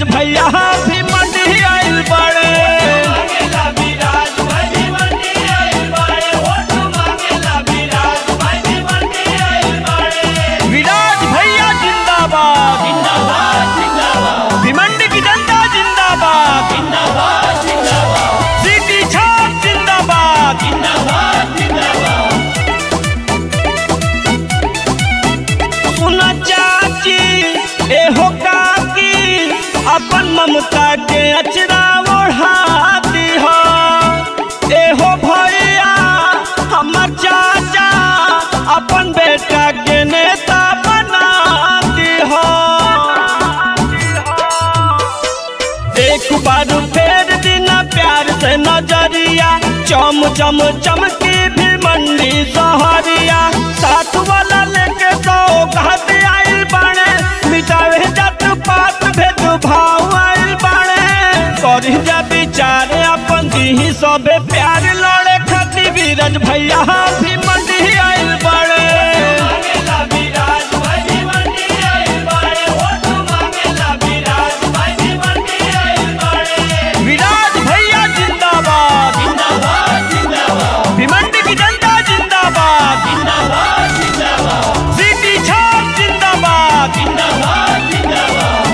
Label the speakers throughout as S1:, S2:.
S1: भैया भी मंडी आइल बड़े
S2: मांगेला विराज भाई भी मंडी आइल बाड़े वोट मांगेला विराज भाई भी मंडी आइल बाड़े
S1: विराज भैया जिंदाबाद
S2: जिंदाबाद जिंदाबाद
S1: भिमंडी की जनता जिंदाबाद
S2: जिंदाबाद जिंदाबाद
S1: सिटी छाप जिंदाबाद
S2: जिंदाबाद जिंदाबाद
S1: सुना चाची एहो काकी अपन ममता के अचरा ओढ़ाती हो एहो भैया हमर चाचा अपन बेटा के नेता बनाती हो एक बार फेर दिना प्यार से नजरिया चम चम चमकी भी मंडी सहरिया साथ वाला लेके सौ घाट आइल बाणे मिटावे जात पात भेद भाव आइल बाणे करी जा विचार अपन दी सबे प्यार लड़े खातिर बीरज भैया भी मंडी आइल बाणे
S2: मांगेला विराज भाई भी मंडी आइल बाड़े वोट मांगेला विराज भाई भी मंडी आइल बाड़े
S1: विराज भैया जिंदाबाद
S2: जिंदाबाद जिंदाबाद
S1: भिमंडी की जनता जिंदाबाद
S2: जिंदाबाद जिंदाबाद
S1: सिटी छाप जिंदाबाद
S2: जिंदाबाद जिंदाबाद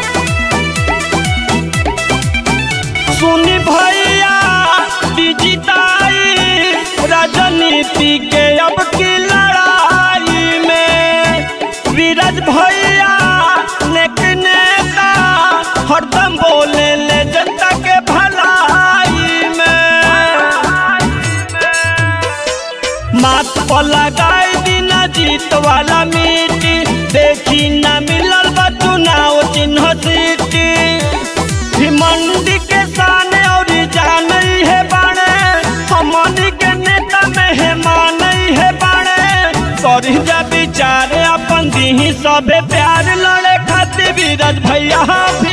S1: सुनी भैया डिजिटाई राजनीति के अब की लड़ाई में विराज भैया नेक नेता हरदम बोले ले जनता के भलाई में माथ पर लगाई बिना जीत वाला मिट्टी देखी न मिलल बा चुनाव चिन्ह सीटी भी मंडी के साने और जान है बाणे हमनी के नेता मेहमान है बाणे करी जा विचार अपन दी सबे प्यार लड़े खातिर बीरज भैया भी